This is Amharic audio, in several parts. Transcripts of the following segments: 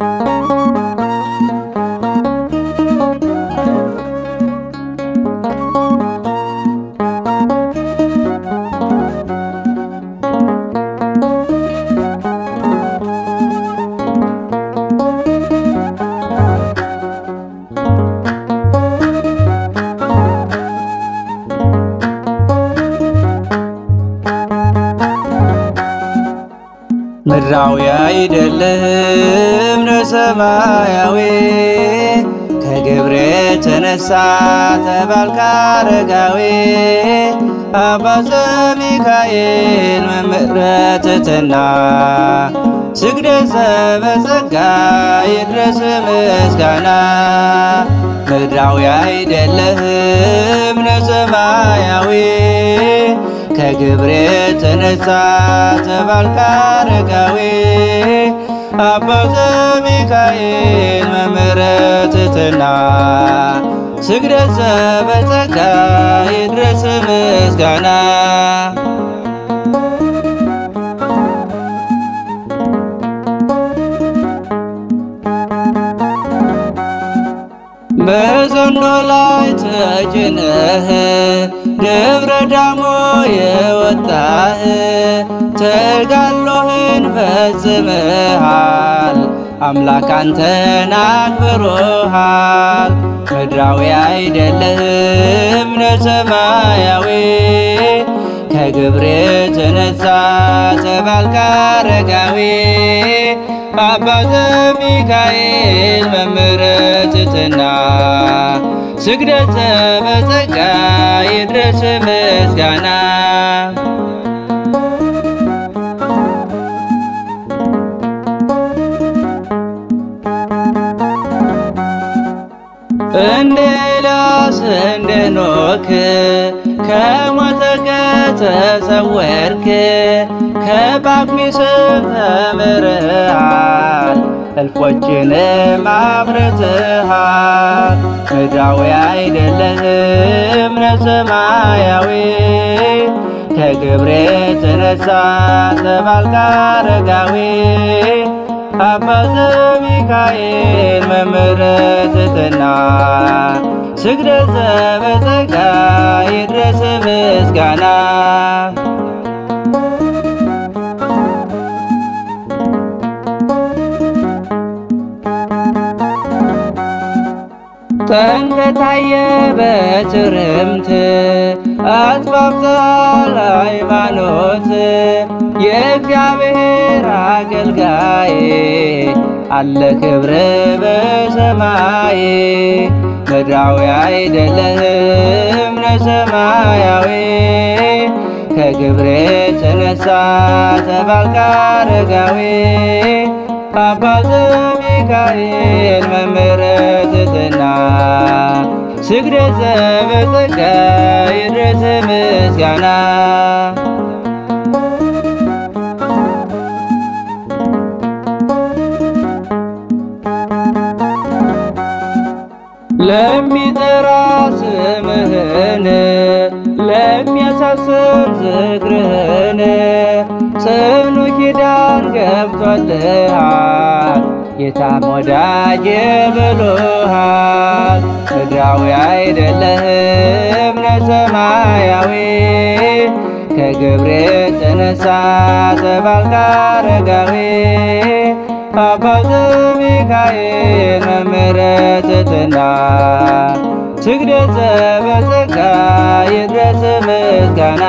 ምድራዊ አይደለም ለሰማያዊ ከግብር የተነሳ ተባልካ አረጋዊ አባ ዘሚካኤል መምህረ ትሕትና ስግደት ዘበጸጋ ይድረስ ምስጋና ምድራዊ አይደለህም ለሰማያዊ ከግብር የተነሳ ተባልካ አረጋዊ አባ ዘሚካኤል መምህረ ትሕትና ስግደት ዘበጸጋ ይድረስ ምስጋና በዘንዶ ላይ ተጭነህ ደብረ ዳሞ የወጣህ ተጋድሎህን ፈጽመሃል። አምላክ አንተን አክብሮሃል። ምድራዊ አይደለህም ለሰማያዊ ከግብር የተነሳ ተባልካ አረጋዊ አባ ዘሚካኤል መምህረ ትሕትና ስግደት ዘበጸጋ ይድረስ ምስጋና እንደ ኤልያስ እንደ ኖክ ከሞተ ከተሰወርክ ከጳኩሚስም ተምረሃል እልፎችንም አፍርተሃል። ምድራዊ አይደለህም ለሰማያዊ ከግብር የተነሳ ተባልካ አረጋዊ አባ ዘሚካኤል መምህረ ትሕትና ስግደት ዘበጸጋ ይድረስ ምስጋና ጠንከታየ በትርምት አጥፋፍተሃል ሃይማኖት የእግዚአብሔር አገልጋይ አለ ክብር በሰማይ ምድራዊ አይደለህም ለሰማያዊ ከግብር የተነሳ ተባልካ አረጋዊ አባ ዘሚካኤል መምህረ ትሕትና ስግደት ዘበጸጋ ይድረስ ምስጋና ለሚጠራ ስምህን ለሚያሳስብ ዝክርህን ጽኑ ኪዳን ገብቶልሃል ጌታም ወዳጄ ብሎሃል። ምድራዊ አይደለህም ለሰማያዊ ከግብር የተነሳ ተባልካ አረጋዊ አባ ዘሚካኤል መምህረ ትሕትና ስግደት ዘበጸጋ ይድረስ ምስጋና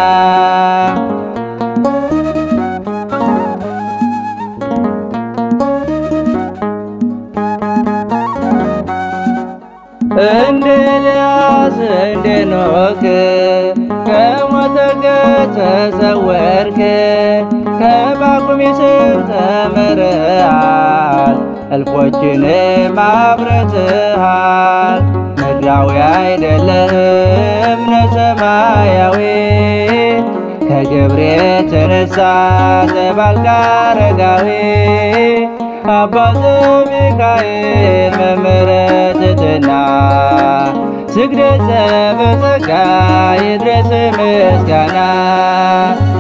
እንደ ኤልያስ እንደ ኖክ ከሞተ ከተሰወርክ ከጳኩሚስም ተምረሃል እልፎችንም አፍርተሃል። ምድራዊ አይደለህም ለሰማያዊ ከግብር የተነሳ ተባልካ አረጋዊ አባ ዘሚካኤል መምህረ ትሕትና ስግደት ዘበጸጋ ይድረስ ምስጋና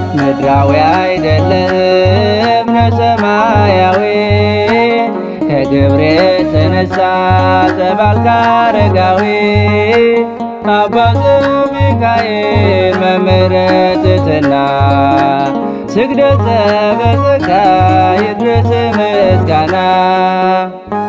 ምድራዊ አይደለህም ለሰማያዊ ከግብር የተነሳ ተባልካ አረጋዊ አባቱ ሚካኤል መምህረ ትሕትና ስግደት በጸጋ ይድረስ ምስጋና